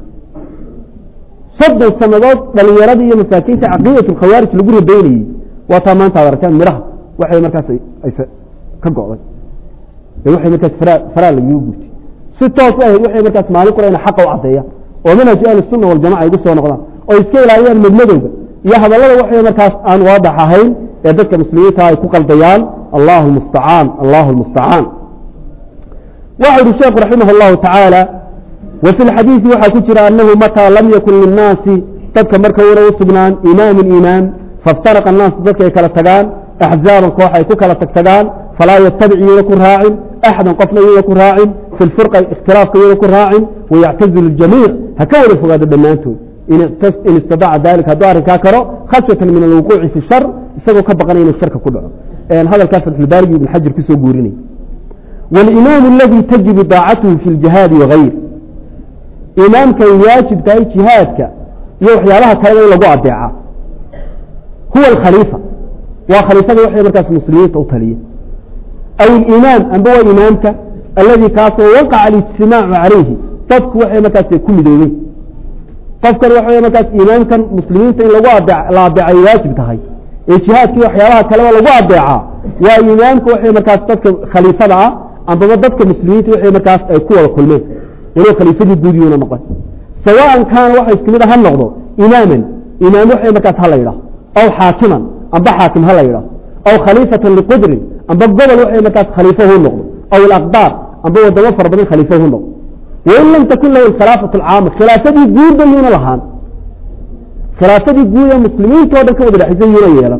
soddon sannadood dhalinyarada iyo masaakiinta caqiidat alkhawaarij lagu rabeynayey waa taa maanta ad arkaan midhaha waxay markaas ayse ka go'day ee waxay markaas faraa faraa lagaga gurtay si toos ahayd waxay markaas maalin qura ina xaqa u caddeeyaan oo manhaj ahli sunna waljamaca ay ugu soo noqdaan oo iska ilaaliyaan madmadowga iyo hadallada waxay markaas aan waadax ahayn ee dadka muslimiinta ay ku qaldayaan allahu mustacaan allahu lmustacaan waxa yihi sheekhu raximah allahu tacaala wa fi lxadiidi waxaa ku jira anahu mataa lam yakun linnaasi dadka marka una u sugnaan imaamun imaam faاftaraqa annaasu dadka ay kala tagaan axzaaban koox ay ku kala tagtagaan falaa yatabic iyada ku raacin axdan qofna iyada ku raacin fi lfirqa ikhtilaafka iyada ku raacin wayactazilu ljamiic ha ka wada fogaado dhammaantood in istadaca dalika hadduu arrinkaa karo khashyatan min alwuquuci fi shar isagoo ka baqanaya inuu sharka ku dhaco hadalkaa fatxulbaarigi ibn xajar kusoo guurinay walimaamu aladii tajibu daacatuhu fi ljihaadi wagayr imaamkay waajib tahay jihaadka iyo waxyaabaha kaleba in lagu adeeca huwa alkhaliifa waa khaliifada waxay markaas muslimiinta u taliya aw ilimaam amba waa imaamka alladii kaasoo waqaca alijtimaacu calayhi dadku waxay markaas ku midoobeen qofkan waxa markaas imaamkan muslimiinta in lagu la adeecay waajib tahay ee jihaadkii waxyaabaha kaleba lagu adeecaa waa imaamka waxay markaas dadka khaliifada ah ambaba dadka muslimiinta waxay markaas ay ku wada kulmeen waliba khaliifadii guudiyuuna noqon sawaan kaana waxa isku mid a ha noqdo imaaman imaam waxay markaas ha la yidhaah aw xaakiman amba xaakim ha la yidhaah aw khaliifatan liqudrin amba gobol waxay markaas khaliifo hu noqdo aw ilaqdaar amba wadamo fara badan khaliifo hu noqdo wain lam takun lahu alkhilaafatu alcaama khilaafadii guudba yuuna lahaan khilaafadii guud ee muslimiinta o dhan ka wada dhexaysa yuuna yeelan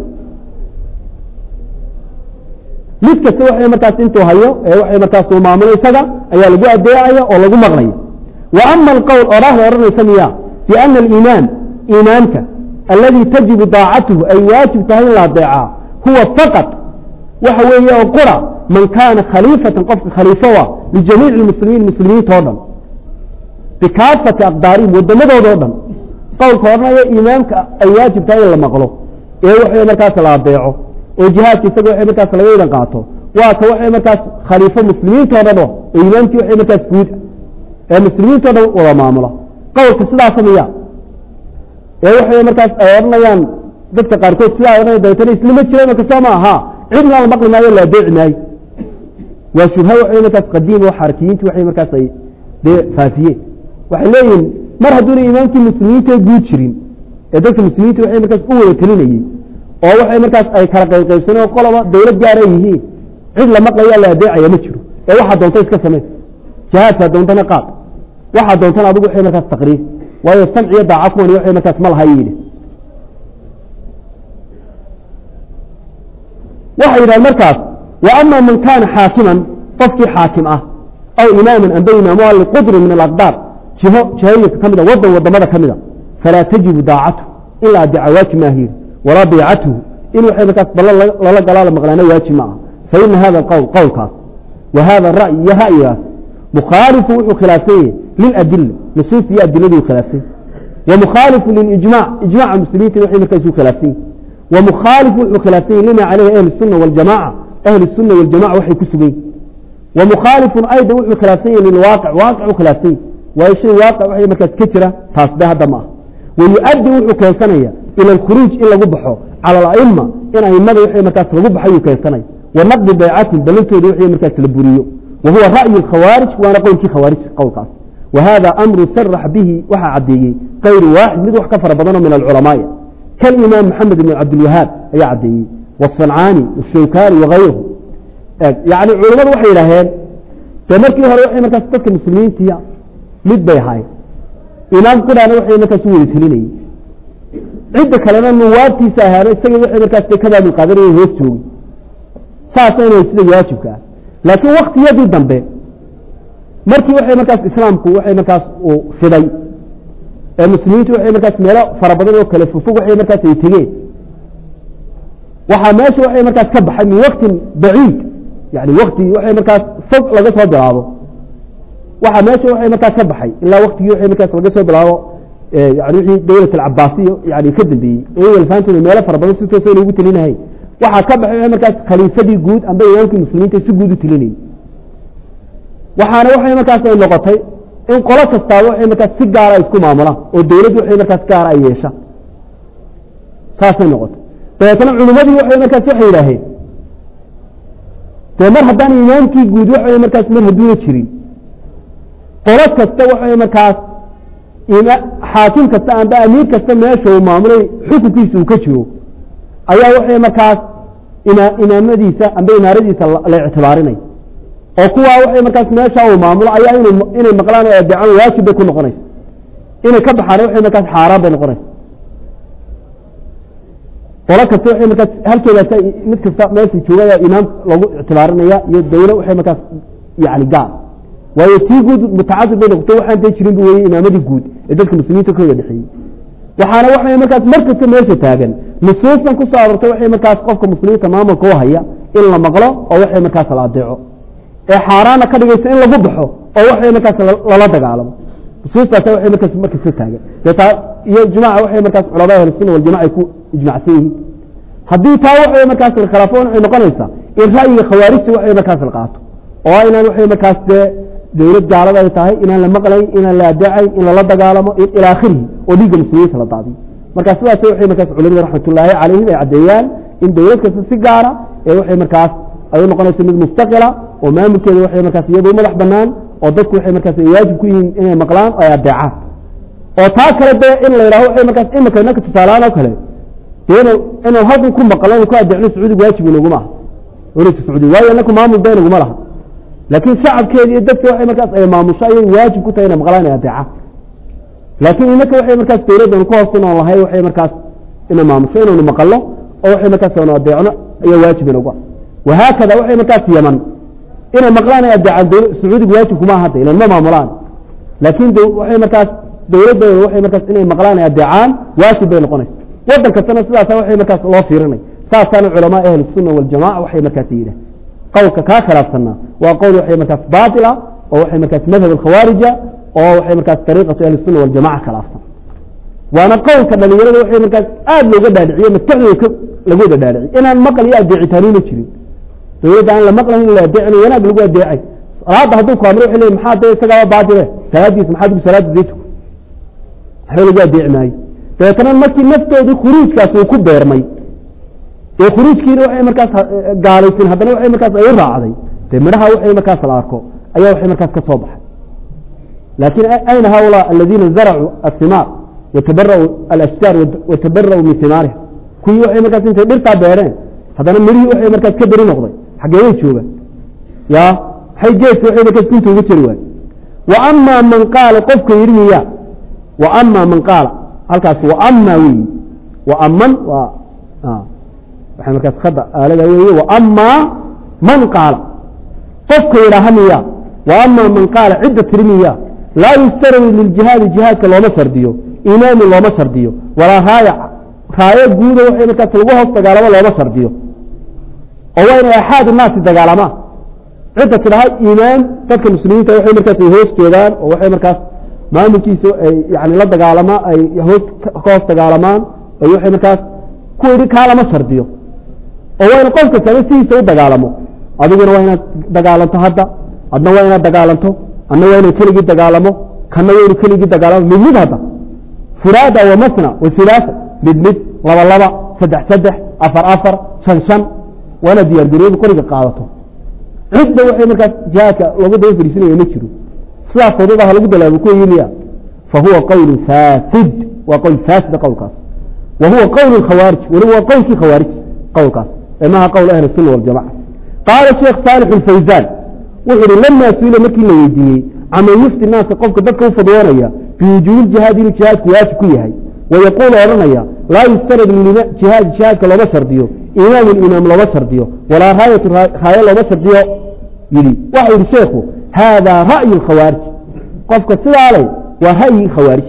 mid kasta waxay markaas intuu hayo ee waxay markaas uu maamulo isaga ayaa lagu adeecaya oo lagu maqlaya wa ama alqowl oraahda odhanaysa miya biana aliimaam iimaamka alladii tajibu daacatuhu ay waajib tahay in la adeecaa huwa faqad waxa weeye oo qura man kaana khaliifatan qofka khaliifowa lijamiici muslimiin muslimiinta o dhan bikaafati aqdaarihim wadamadooda o dhan qowlka odhanaya iimaamka ay waajib tahay in la maqlo ee waxay markaas la adeeco oo jihaadka isaga waxay markaas laga idan qaato waa ka waxay markaas khaliifo muslimiinta o dhan oo imaamkii waxay markaas guud ee muslimiinta o dhan wada maamula qowlka sidaasa miya ee waxay markaas ay odhanayaan dadka qaarkood sidaa odhanay dabeetana islama jira imaka soo ma aha cidna la maqli maayo la adeeci maayo waa shubha waxay markaas qadiim oo xarakiyiintu waxay markaas ay dee faafiyeen waxay leeyihin mar hadduuna imaamkii muslimiinta guud jirin ee dadka muslimiinta waxay markaas u wada telinayey oo waxay markaas ay kala qaybqaybsaneen oo qoloba dawlad gaara yihiin cid la maqlaya la adeecaya ma jiro ee waxaa doonta iska samey jihaadkaa doontana qaad waxaa doontana adigu waxay markaas taqriir waayo samciyo daaca kuwani waxay markaas ma laha yidhi waxay yidhahan markaas wa ama man kaana xaakiman qofkii xaakim ah aw imaaman amba imaamuha liqudri min alaqdaar jiho jihooyinka ka mida wadan wadamada ka mida falaa tajibu daacatu in la adeeca waajib maaha yidhi walaa biicatuhu in waxay markaas ballan lala galaala maqlaana waajib ma aha faina hada alqowl qowlkaas wa hada ra'y iyo ra'yigaas mukhaalifu wuxuu khilaafsan yahay liladila nusuus iyo adiladuu khilaafsan yahy wa mukhaalifu lilijmac ijmaca muslimiinta waxay markaas u khilaafsan yahy wa mukhaalifu wuxuu khilaafsan yahy lima caleyhi ahlu الsuna waljamaca ahlu الsuna waljamaca waxay ku sugan yihin wa mukhaalifun ayda wuxuu khilaafsan yahy lilwaaqic waaqic u khilaafsan yahy waayo shay waaqic waxay markaas ka jira taas be hadda ma ah wayuaddi wuxuu keensanaya ila alkhuruuj in lagu baxo cala alaima in aimada waxay markaas lagu baxo ayuu keensanaya wa naqdi baycatin ballantooda waxay markaas la buriyo wa huwa ra'yu alkhawaarij waana qowlkii khawaarij qowlkaas wa hada amru sarax bihi waxaa caddeeyey kayru waaxid mid wax ka fara badanoo min alculamaai kalimaam maxamed ibn cabdilwahaab ayaa caddeeyey wasancaani washawkani wagayruhu yani culimmadu waxay yidhaaheen dee markii hore waxay markaas dadka muslimiintiya mid bay ahaayeen imaam qudhaana waxay markaas u wada telinayey cidda kalena nuwaabtiisa ahaana isaga waxay markaas de ka baabul qaadanaya hoos joogay saasayna sida waajibka ah laakiin waktiyadii dambe markii waxay markaas islaamku waxay markaas uu fiday ee muslimiintu waxay markaas meelo fara badan oo kale fofog waxay markaas ay tegeen waxaa meesha waxay markaas ka baxay min waktin baciid yani wakti waxay markaas fog laga soo bilaabo waxaa meesha waxay markaas ka baxay ilaa waktigii waxay markaas laga soo bilaabo yani wixii dawlat alcabaasiya yani ka dambeeyey iyaga lafaantooda meelo fara badan si toosa loogu telinahay waxaa ka baxay waxay markaas khaliifadii guud amba imaamkii muslimiinta si guud u telinayay waxaana waxay markaas ay noqotay in qolo kastaaba waxay markaas si gaara isku maamulaan oo dawladdu waxay markaas gaara ay yeeshaan saasay noqotay dabeetna culimmadii waxay markaas waxay yidhaaheen dee mar haddaan imaamkii guud waxay markaas mar hadduuna jirin qolo kasta waxay markaas xaakim kasta amba amiir kasta meesha uu maamulay xukunkiisa uu ka jiro ayaa waxay markaas imaamadiisa amba imaaradiisa la ictibaarinay oo kuwaa waxay markaas meesha uu maamulo ayaa inay maqlaan oo adeecaan waajib bay ku noqonaysa inay ka baxaan waxay markaas xaaraan bay noqonaysa qolo kasta waxay markaas halkeedaas mid kasta meesha joogaya imaam lagu ictibaarinaya iyo dawlo waxay markaas yani gaar waayo tii guud mutacadid bay noqotay waxaan dee jirin bu weye imaamadii guud ee dadka muslimiinta ka wada dhexeeyey waxaana waxay markaas mar kasta meesha taagan nusuustan ku soo aroortay waxay markaas qofka muslimiinta maamulka u haya in la maqlo oo waxay markaas la adeeco ee xaaraana ka dhigaysa in lagu baxo oo waxay markaas lala dagaalamo nusuustaas waxay markaas markasta taagan dee taa iyo ijmaaca waxay markaas culamaa ahlusunna waljamaca ay ku ijmacsan yihiin haddii taa waxay markaas la khilaafo waxay noqonaysaa in ra'yiga khawaarijta waxay markaas la qaato oo inaan waxay markaas dee dawlad gaalada ay tahay inaan la maqlayn inaan la adeecayn in lala dagaalamo ilى akhirihi oo dhiigga muslimiinta la daadiyo marka sidaas waxay markaas culimada raxmatullaahi calayhim ay caddeeyaan in dawlad kasta si gaara ee waxay markaas ay u noqonayso mid mustaqila oo maamulkeeda waxay markaas iyadoo madax banaan oo dadku waxay markaas ay waajib ku yihiin inay maqlaan oo ay adeecaan oo taa kale dee in la yidhaho waxay markaas imika inaka tusaaleaan oo kale dee inu inuu halkan ku maqlo inu ku adeecno sacuudiga waajib inaguma aha dowladka sacuudiga waayo inaku maamul ba inaguma laha laakiin shacabkeeda iyo dadka waxay markaas ay maamusho ayay waajib ku tahay inay maqlaan inay adeecaan laakiin inaka waxay markaas dawladdan ku hoosin oon lahay waxay markaas inay maamusho inaynu maqalno oo waxay markaas aynu adeecno ayaa waajib inagu ah wahaakada waxay markaas yaman inay maqlaan ay adeecaan sacuudiga waajib kuma ahada ilan ma maamulaan laakiin waxay markaas dawladdooda waxay markaas inay maqlaan ay adeecaan waajib bay noqonaysa waddan kastana sidaasa waxay markaas loo fiirinay saasaana culamaa ahli sunna waljamaca waxay markaas yidhah qowlka kaa khilaafsanaa waa qowl waxay markaas baatila oo waxay markaas madhab alkhawaarija oo waxay markaas dariiqatu ahli sunna waljamaca khilaafsan waana qowlka dhalinyarada waxay markaas aada looga dhaadhiciye maskaxdooda lagu wada dhaadhiciy inaan maqal iyo adeecitaanina jirin dawladda aan la maqlayn in la adeecinayo wanaag lagu adeecay salaada hadduu ku amro waxay leeyihin maxaa dee isagaaba baatile salaadiisa maxaa digu salaada dee tuko waxba lagu adeeci maayo dabeetana markii naftoodii khuruujkaas uu ku beermay ee khuruujkiina waxay markaas gaalaysin haddana waxay markaas ay u raacday dee midhaha waxay markaas la arko ayaa waxay markaas ka soo baxay laakiin ayna haulaa aladiina zaracuu asimaar watabara'u alashjaar watabara'u min simaariha kuwii waxay markaas intay dhirtaa beereen haddana midhihii waxay markaas ka beri noqday xaggee way joogaan ya maxay geedka waxay markaas gunta uga jeri waaye wa amaa man qaala qofka yidhi miya wa amaa man qaala halkaas wa amaa weyi wa aman waa waxay markaas khada aalada weeye wa amaa man qaala qofka yidhaaha miya wa amaa man qaala cidda tiri miya laa yustaradu liljihaadi jihaadka looma shardiyo imaamu looma shardiyo walaa raaya raayo guuda waxay markaas lagu hoos dagaalamo looma shardiyo oo waa inay axaad naasi dagaalamaan cidda tidhaha imaam dadka muslimiinta waxay markaas ay hoos joogaan oo waxay markaas maamulkiisa ay yani la dagaalamaan ay hoos ka hoos dagaalamaan ay waxay markaas ku yidhi kaa lama shardiyo oo waa in qof kastaba sidiisa u dagaalamo adiguna waa inaad dagaalanto hadda adna waa inaad dagaalanto adna waa inuu keligii dagaalamo kana waa inuu keligii dagaalamo mid mid hadda furaada wa masna wa hilaasa mid mid laba laba saddex saddex afar afar shan shan waa inaad diyaargariyadu qoriga qaadato cidda waxay markaas jihaadka looga daba fariisinaya ma jiro sidaas fawdada ha lagu dalaabo kuwa yimiya fa huwa qowl faasid waa qowl faasida qowlkaas wa huwa qowl khawaarij weliba waa qowlkii khawaarij qowlkaas ee maha qowl ahli sunna waljamaca qaala sheekh saalix alfawsaan wuxuu uhi lamaa suila markii la weydiiyey caman yufti naasa qofka dadka u fadwoonaya biwujuubi jihaad inuu jihaadku waajib ku yahay wayaquulu odhanaya laa yustarad jihaad jihaadka looma shardiyo imaamu imaam looma shardiyo walaa raayatu raayo looma shardiyo yidhi waxau yihi sheekhu haadaa ra'yu khawaarij qofka sidaa leh waa ra'yigii khawaarijta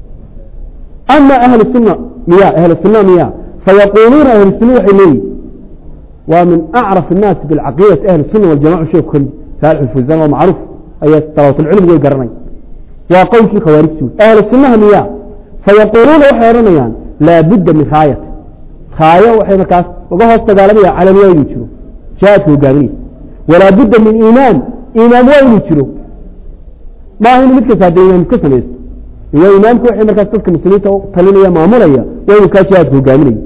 ama ahlu sunna miya ahlu sunna miya fayaquuluuna ahlu sunna waxay leeyihin waa min acraf الnaasi biاlcaqiidati ahli الsuna waljamaca sheekhu kamid saalix alfawsaan waa macruuf ayaa talabatulcilmigu way garanay waa qowlkii khawaarijtu ahlu sunnaha miya fayaquuluuna waxay odhanayaan laa budda min raayati raayo waxay markaas uga hoos dagaalamaya calaniya inuu jiro jihaadka hogaaminaysa walaa budda min imaam imaam waa inuu jiro maaha inu mid kasta hadda imaam iska samaysto waa imaamku waxay markaas dadka muslimiinta talinaya maamulaya waa inuu kaa jihaadka hogaaminaya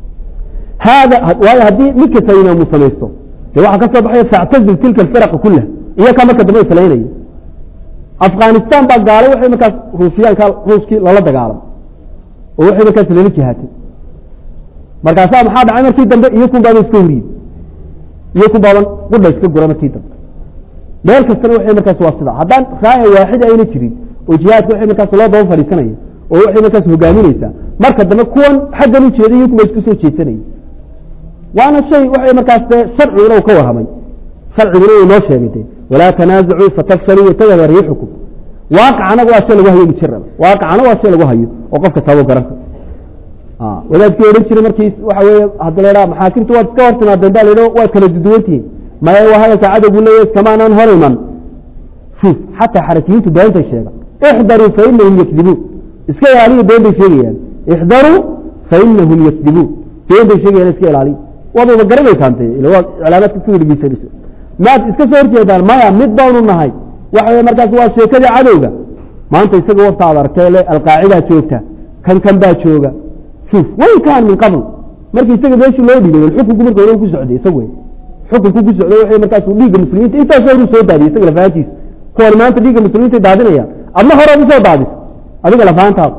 hada waayo haddii mid kasta imaamu samaysto dee waxaa ka soo baxaya factazil tilka alfiraqa kullaha iyo kaa marka dambe islaynaya afghanistan baa gaalo waxay markaas ruusiyaanka ruuskii lala dagaalamo oo waxay markaas lala jihaatay markaasaa maxaa dhacay markii dambe iyo kun baaba iska horiye iyo kun baaban qudha iska gura markii dambe meel kastana waxay markaas waa sidaa haddaan raaya waaxid ayna jirin oo jihaadka waxay markaas loo daba fadhiisanaya oo waxay markaas hogaaminaysaa marka dambe kuwan xaggan u jeeday iyo kunba isku soo jeedsanaya waana shay waxay markaas dee sharciguna uu ka warramay sharciguna uu noo sheegay de walaa tanaasacuu fatafshaluu watadhaba riixukum waaqicana waa shay lagu hayo mujaraba waaqicana waa shay lagu hayo oo qof kastaaba garan karo wadaadkii odhan jiray markii waxa weeye hadda laydhaha maxaakimtu waad iska hor timaadeen baa laydha waad kala duduwantihiin maya waa hadalka cadowgu leeyahy iskamaanaan hor iman shuf xataa xarakiyiintu beentay sheega ixdaruu fa inahum yakdibuun iska ilaaliya been bay sheegayaan ixdaruu fa inahum yakdibuun been bay sheegayaan iska ilaaliya waad wada garanaysaan te ila waad iclaamaadka ku dhegeysanaysa maad iska soo horjeedaan maya mid baanu nahay waxa weye markaas waa sheekadii cadowga maanta isaga wafta ad aragtay le alqaacidaa joogta kan kan baa jooga shuf wain kaan min qabl markii isaga meeshii loo dhibay xukunku marka hore ku socday isag wey xukunku ku socday waxay markaasuu dhiigga muslimiinta intaasoo horu soo daadiyay isaga lafahantiisa kuwan maanta dhiigga muslimiinta daadinaya adna hore usoo daadis adiga lafahantaada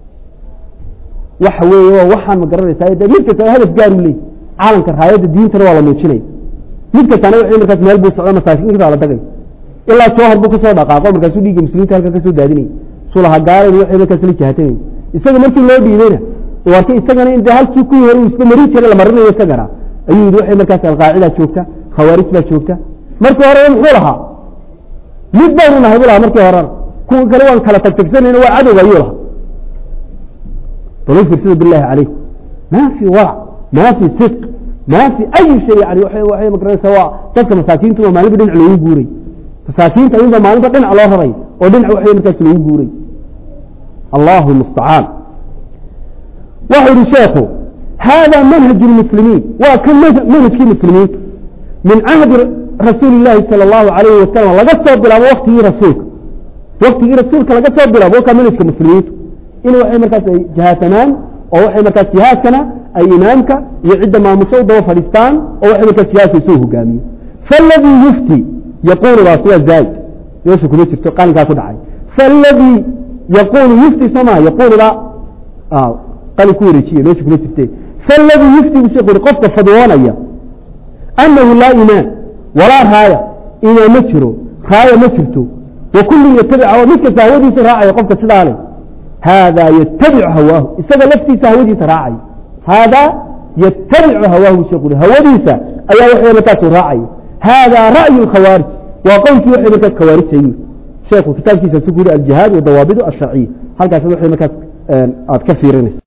waxa weeye waa waxaan ma garanaysaa de mid kasta hadaf gaar u leey caalamka raayadda diintana waa la muujinaya mid kastana waxay markaas meel buu socda masaakiinkiisa la dagay ilaa joohar buu kasoo dhaqaaqo markaasuu dhiigga muslimiinta halka kasoo daadinaya sulaha gaarayn waxay markaas la jahatamayay isaga markii loo dhiibayna warka isagana in halkii kuwii hore uu isba marin jiray la marinayo isagana ayuu yidhi waxay markaas alqaacidaa joogta khawaarij baa joogta markii hore muxuu lahaa mid baynu nahay bu lahaa markii horena kuwa kale waan kala tagtagsanayna waa cadowga ayuu lahaa bal fiirsada billahi calaykum ma fi warac ma fi sidq ma fi ayi shay yani waxay magaranaysaa waa dadka masaakiintu waa maalinba dhinac loogu guuray masaakiinta ayunba maalinba dhinac loo raray oo dhinac waxay markaas loogu guuray allahu mustacaan waxau yihi sheekhu hada manhaj اmuslimiin waa kan manhajkii muslimiinta min cahdi rasuuli اlahi salى اlahu alayh wasalam laga soo bilaabo waktigii rasuulka waktigii rasuulka laga soo bilaabo waa kaa manhajka muslimiintu in waxay markaas ay jihaatamaan oo waxay markaas jihaadkana ay imaamka iyo cidda maamusho u daba fadhiistaan oo waxay markaas jihaadka isoo hogaamiye faladii yufti yaquuludaas waa zaa'id meesha kuma jirto qalinkaa ku dhacay faladii yaquulu yufti soo maha yaquuluda qalin ku wareejiye meesha kuma jirte faladii yufti buu sheekhu yuri qofka fadwoonaya anahu laa imaan walaa raaya imaan ma jiro raaya ma jirto wa kullun yatabic mid kasta hawadiisa raacaya qofka sidaa leh haadaa yatabicu hawaahu isaga laftiisa hawadiisa raacaya haadaa yatabicu hawaahu sheekhu yuri hawadiisa ayaa waxay markaasu raacaya haadaa ra'yu khawaarij waa qowlkii waxay markaas khawaarijayuu sheekhu kitaabkiisa su ku yuri aljihaad wadawaabidu asharciya halkaas waxay markaas aad ka fiirinaysa